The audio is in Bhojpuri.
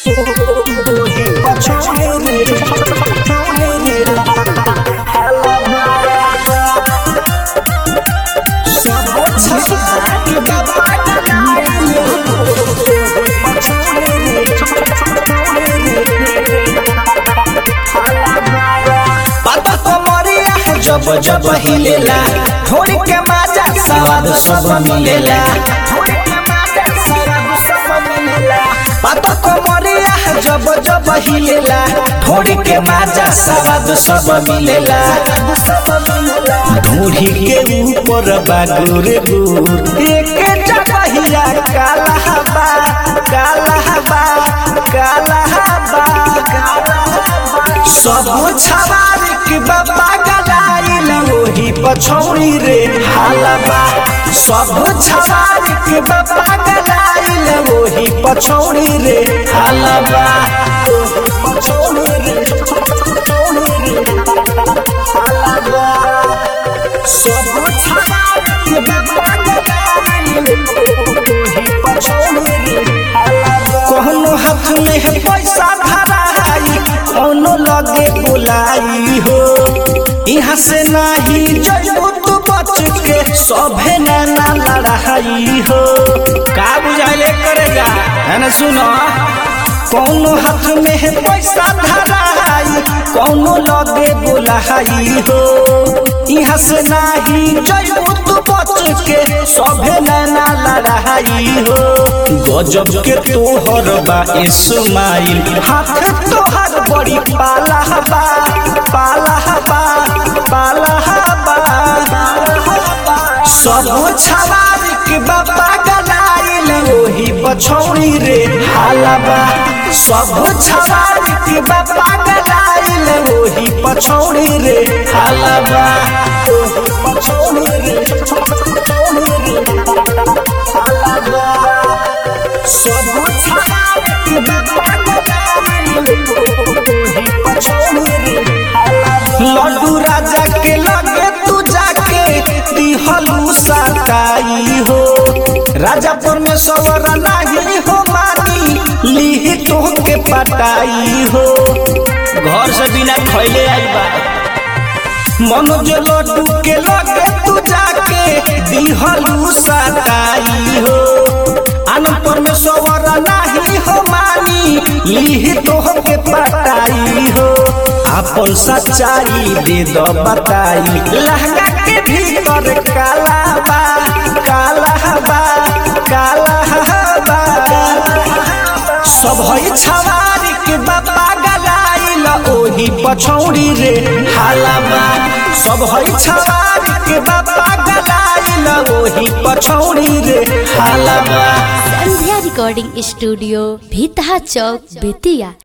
पापा कमरिया जब जब हिलेला थोड़ी के माजा स्वाद सब मिलेला पापा कमरिया जब जब हिलेला थोड़ी के माजा स्वाद सब मिलेला ढूढ़ी के ऊपर बागुर गुर एक जगहिया काला हवा काला हवा काला हवा सब छवार के बाबा गलाइल ओही पछौड़ी रे हालबा सब छवार के बाबा गलाइल ओही पछौड़ी रे हालबा पछौड़ी रे पछौड़ी रे हालबा सब छवार के बाबा गलाइल ओही पछौड़ी रे हालबा कहनो हाथ में है पैसा धराई कौनो लगे बुलाई हो यहाँ से नाही जइबू तू बच के सभे नाना लड़ाई हो का बुझाइले करेगा है ना सुनो कौनो हाथ में है पैसा धराई कौनो लगे बुलाई हो यहाँ से नाही जइबू तू बच के सभे नाना लड़ाई हो गजब के तोहर बा इस्माइल हाथ तोहर बड़ी पाला बा पाला बा पाला बा सब छवार के बाबा गलाइल ओही पछौड़ी रे हालबा सब छवार के बाबा गलाइल ओही पछौड़ी रे हालबा पछौड़ी रे पछौड़ी रे हालबा सब छवार के बाबा गलाइल ओही पछौड़ी रे हालबा लड्डू राजा के लगे तू जाके दिहलू सताई हो राजा परमेश्वर नाही हो मानी ली तो के पटाई हो घर से बिना खैले आई बा मनोज लड्डू के लगे तू जाके दिहलू सताई हो आनंद परमेश्वर नाही हो मानी ली तो के पटाई हो अपन सच्चाई दे दो बताई लहंगा के भीतर काला बा काला बा काला बा सब है छवारी के बाबा गलाइल ओही पछौड़ी रे हालाबा सब है छवारी के बाबा गलाइल ओही पछौड़ी रे हालाबा संध्या रिकॉर्डिंग स्टूडियो भीतहा चौक बेतिया